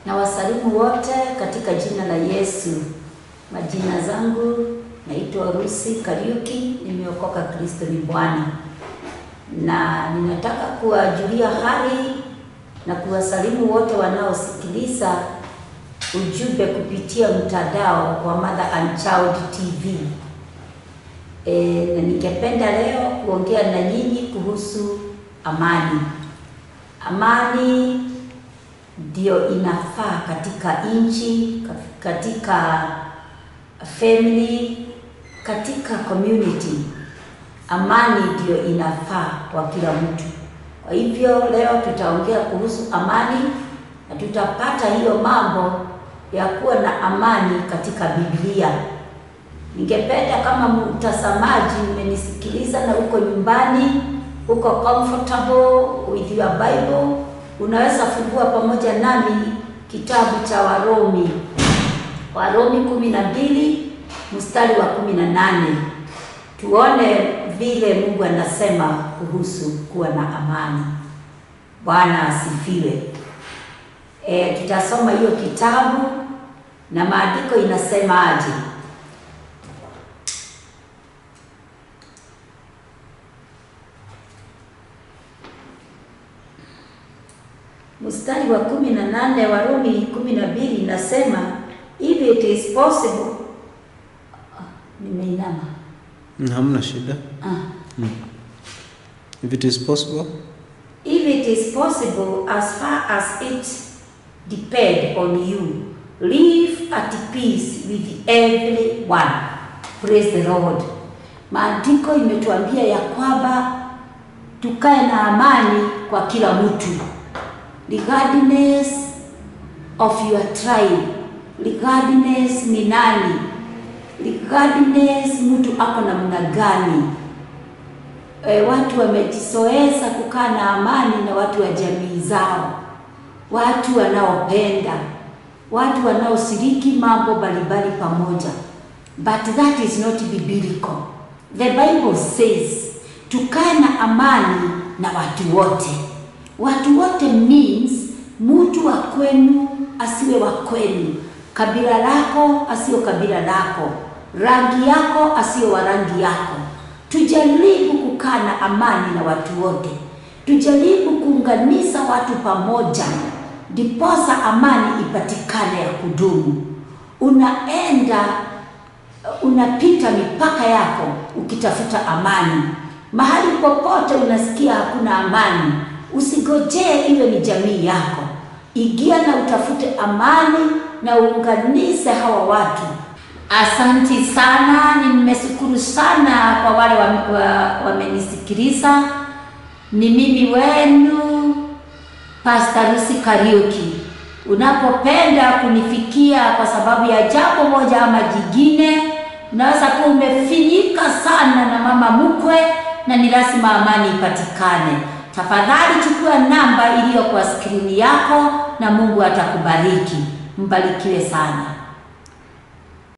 Na wasalimu wote katika jina la Yesu. Majina zangu naitwa Rusi Kariuki, nimeokoka, Kristo ni Bwana, na ninataka kuwajulia hali na kuwasalimu wote wanaosikiliza ujumbe kupitia mtandao wa Mother and Child TV. E, na ningependa leo kuongea na nyinyi kuhusu amani. Amani ndio inafaa katika nchi, katika family, katika community. Amani ndio inafaa kwa kila mtu. Kwa hivyo leo tutaongea kuhusu amani na tutapata hiyo mambo ya kuwa na amani katika Biblia. Ningependa kama mtazamaji umenisikiliza na uko nyumbani, uko comfortable with your Bible, unaweza fungua pamoja nami kitabu cha Warumi, Warumi kumi na mbili mstari wa kumi na nane tuone vile Mungu anasema kuhusu kuwa na amani. Bwana asifiwe. E, tutasoma hiyo kitabu na maandiko inasema aje? Mstari wa kumi na nane Warumi kumi na mbili inasema if it is possible. Nimeinama. Hamna shida. Ah. If it is possible. If it is possible, as far as it depend on you, live at peace with everyone. Praise the Lord. Maandiko imetuambia ya kwamba tukae na amani kwa kila mtu, regardless of your tribe, regardless ni nani, regardless mtu ako namna gani. E, watu wamejizoeza kukaa na amani na watu wa jamii zao, watu wanaopenda, watu wanaoshiriki mambo mbalimbali pamoja, but that is not biblical. The Bible says tukae na amani na watu wote. Watu wote means mtu wa kwenu asiwe wa kwenu, kabila lako asiyo kabila lako, rangi yako asiyo wa rangi yako. Tujaribu kukaa na amani na watu wote, tujaribu kuunganisha watu pamoja, ndiposa amani ipatikane ya kudumu. Unaenda unapita mipaka yako ukitafuta amani. Mahali popote unasikia hakuna amani, usigojee iwe ni jamii yako. Ingia na utafute amani na uunganishe hawa watu. Asanti sana, nimeshukuru sana kwa wale wamenisikiliza. Wa, wa ni mimi wenu Pastor Lucy Kariuki. Unapopenda kunifikia kwa sababu ya jambo moja ama jingine, unaweza kuwa umefinyika sana na mama mkwe na ni lazima amani ipatikane. Tafadhali chukua namba iliyo kwa skrini yako na Mungu atakubariki. Mbarikiwe sana.